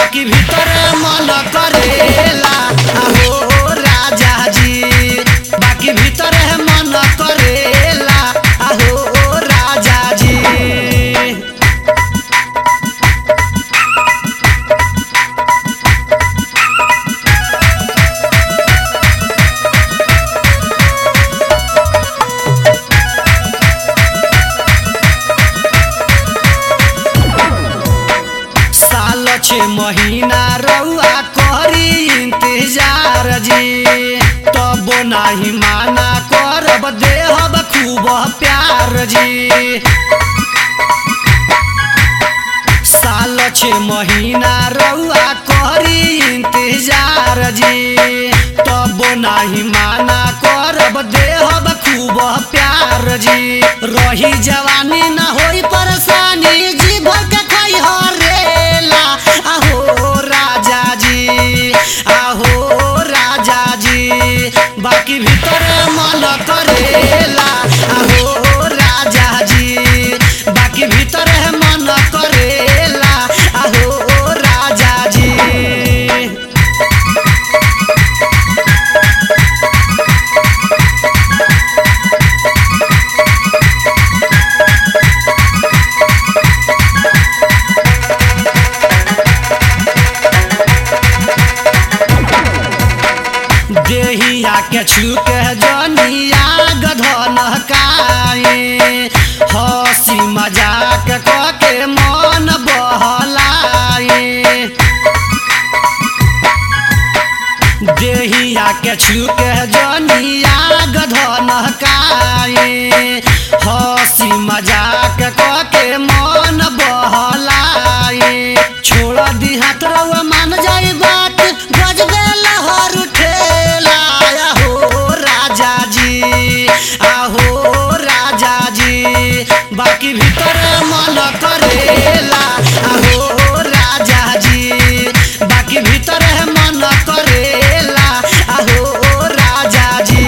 बाकी भीतर मन करेला आहो राजा जी बाकी भीतर मन करेला आहो राजा जी साल छे महीना रउआ करी इंतजार जी तब नाही माना करब देहब खूब प्यार जी साल छे महीना रउआ करी इंतजार जी तब नाही माना करब देहब खूब प्यार जी रही जवानी ना होई परेशानी जी भर के खाई हरेला आहो राजा जी आहो राजा जी बाकी भीतर मन करेला आहो राजा जी बाकी भीतर मन करेला आहो राजा जी देहिया के छुके जनिया गधन काए हंसी मजाक क के मन बहलाए देहिया के छुके जनिया गधन काए हंसी मजाक क के मन बहलाए छोड़ दी हाथ रउआ मान जाई बात गजबे लहर उठेला आहो राजा जी आहो राजा जी बाकी भीतर मन करेला आहो राजा जी बाकी भीतर मन करेला आहो राजा जी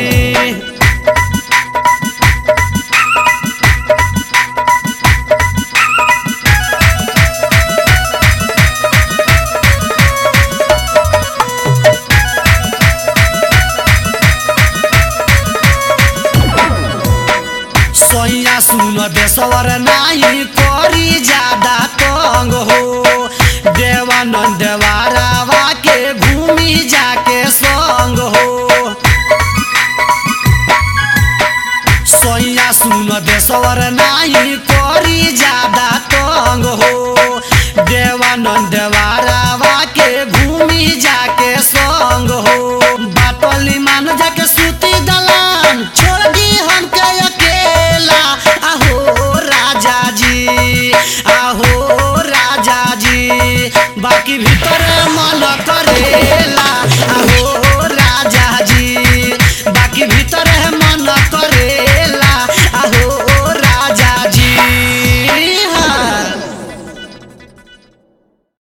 सोया सुन देशवर नाही करी ज्यादा तंग हो देवानंद देवारावा के घूमी जाके संग हो सोया सुन देशवर नाही करी ज्यादा तंग हो देवानंद देवारावा के घूमी जाके संग हो बाटली मान जाके सूती दलान छोड़ दी हमके अकेला आहो राजा जी आहो राजा जी बाकी भीतर मन करेला